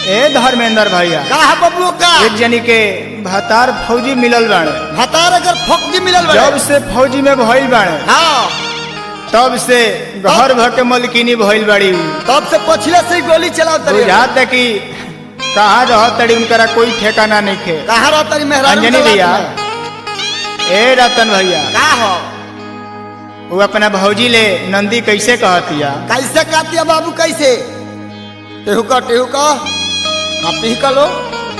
ए धर्मेंद्र भैया का है बबलू का एक जनी के भतार फौजी मिलल बाणे भतार अगर फौजी मिलल बड़े जब से फौजी में भइल बाणे हाँ तब से घर भर के मलकिनी भइल बाड़ी उ। तब से पछले से ही गोली चलाओ तरी बुझात है कि कहाँ रह तड़ी उनकरा कोई ठेकाना नहीं खे कहाँ रह तरी मेहरारू अंजनी के भैया लात में? ए रतन भैया का हो वो अपना भौजी ले नंदी कैसे कहतिया कैसे कातिया बाबू कैसे टेहू का टेहू का हाँ पी का लो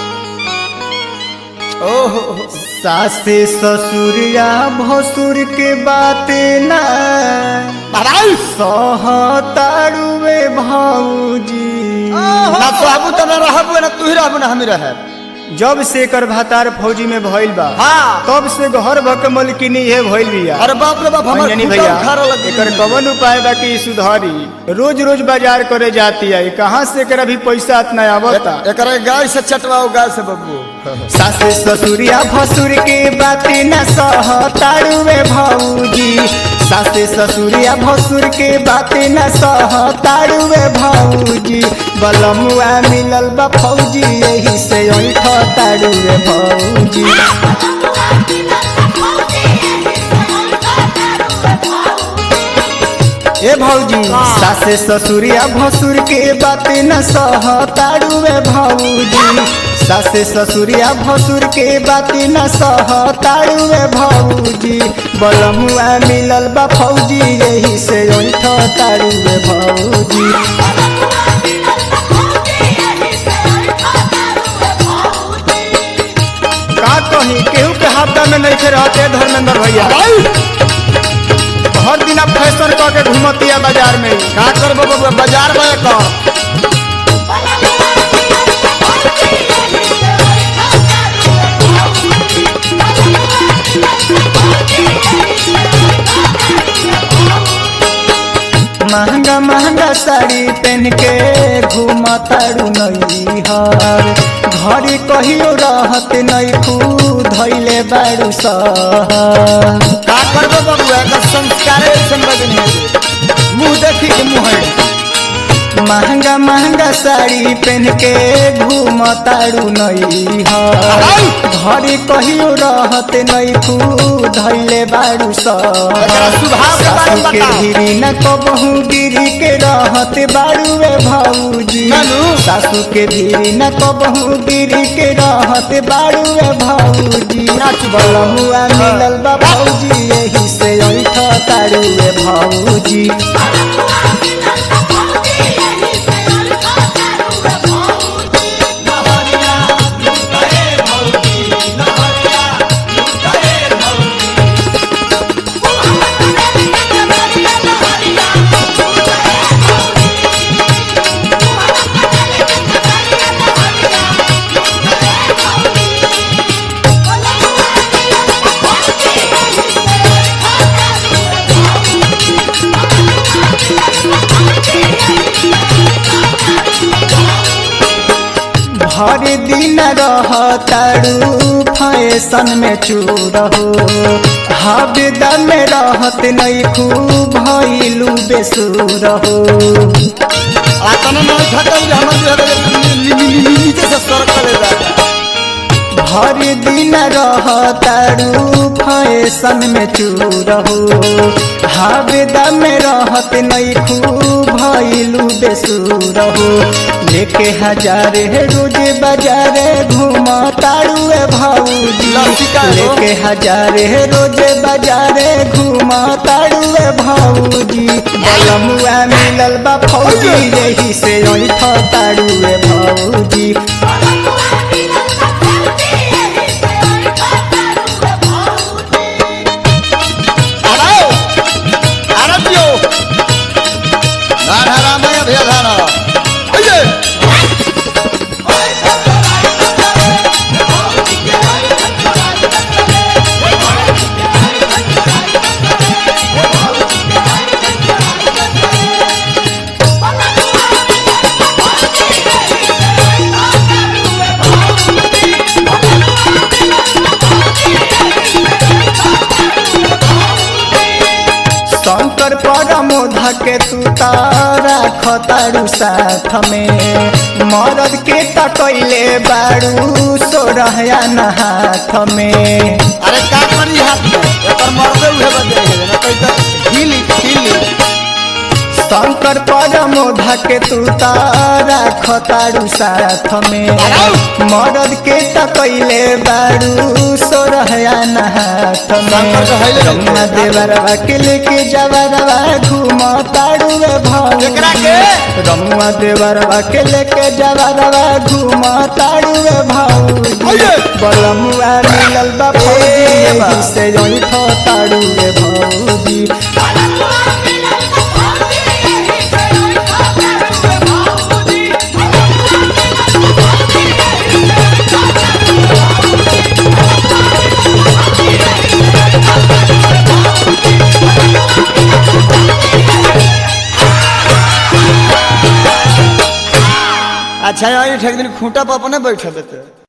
ओहो सासे ससुरिया भसुर के बात ना बड़ाई सहतारुवे भौजी ना सहबू तो ना रहबू ना तू ही रहबू ना हम ही रहे जब से एकर भतार फौजी में भइल बा हाँ तब से घर भर के मलकिनी ये भइल बिया अरे बाप रे बाप हमारे अंजनी भैया भैया उखाड़ लग एकर कवन उपाय बा कि ई सुधारी रोज रोज बाजार करे जाती है कहाँ से एकर अभी पैसा इतना आवता एकरा गाय से चटवाओ गाय से बबू सासे ससुरिया भसुर के बाती न सहतारुवे भौजी सासे ससुरिया भसुर के बाती न सहतारुवे भौजी बलमुआ मिलल बा फौजी यही से ऐठ तारुवे भौजी ए भौजी हाँ। सासे ससुरिया भसुर के बाती न सहतारुवे भौजी सासे ससुरिया भसुर के बाती न सहतारुवे भौजी बलमुआ मिलल बा फौजी यही से ऐठ तारुवे भौजी का कही केहू के हफ्ता में नहीं रहते धर्मेंद्र भैया हर दिन आप फैशन कह के घूमतिया बाजार में का करबो बबू बाजार में कर महंगा महंगा साड़ी पहन के घूमतारू नई हर घड़ी कहियो रहत नहीं खू धैले बारू सहर का करबो बबू एकर संस्कार ऐसन बदन है मुंह देखी के मुंह है महंगा महंगा साड़ी पहन के घूमतारू नई हर घड़ी कहियो रहत नहीं खू धैले बारू एकरा स्वभाव के बारे सासू में के बताओ। गिरी न कबहू गिरी के रहत बारू वे भौजी नानू। सासू के गिरी न कबहू गिरी के रहत बारू वे भौजी नाच बा। बलमुआ मिलल बा भौजी यही से ऐठ तारू वे भौजी हर दिन रहतारू फैशन में चूर हो हबदा में रहत नहीं खूब भइलू बेसुर हो आतना ना थकल हमर जो है नीचे से सर करे जा हर दिन रहतारू फैशन में चूर हो हबदा में रहत नहीं खूब भइलू बेसुर हो लेके हजार रोज बाजार घूम तारू भौजी लस्सी का हो? लेके हजार रोज बाजार घूम तारू भौजी बलमुआ मिलल बा फौजी यही से ऐठ तारू भौजी अरे अरे पियो धारा राम है भैया धारा अये शंकर परमोध के तू तारा खतारू साथ में मरद के तकैले बारू सोरहया न हाथ में अरे का करी हाथ में एकर मर्दे उहे बदे है ना कहीं तो हिली हिली शंकर परमोधा के तू तारा खतारू साथ में मरद के तकैले बारू सोरहया न हाथ शंकर के हैले में रम्मा देवरवा के लेके जवरवा घूम तारू भौ केकरा के? रमुआ देवरवा के लेके जवरवा घूम तारू भौजी अये! बलमुआ मिलल बा ए बा। फौजी से जोई थो तारू रे भौजी अच्छा यार एक दिन खूंटा पर अपने बैठे देते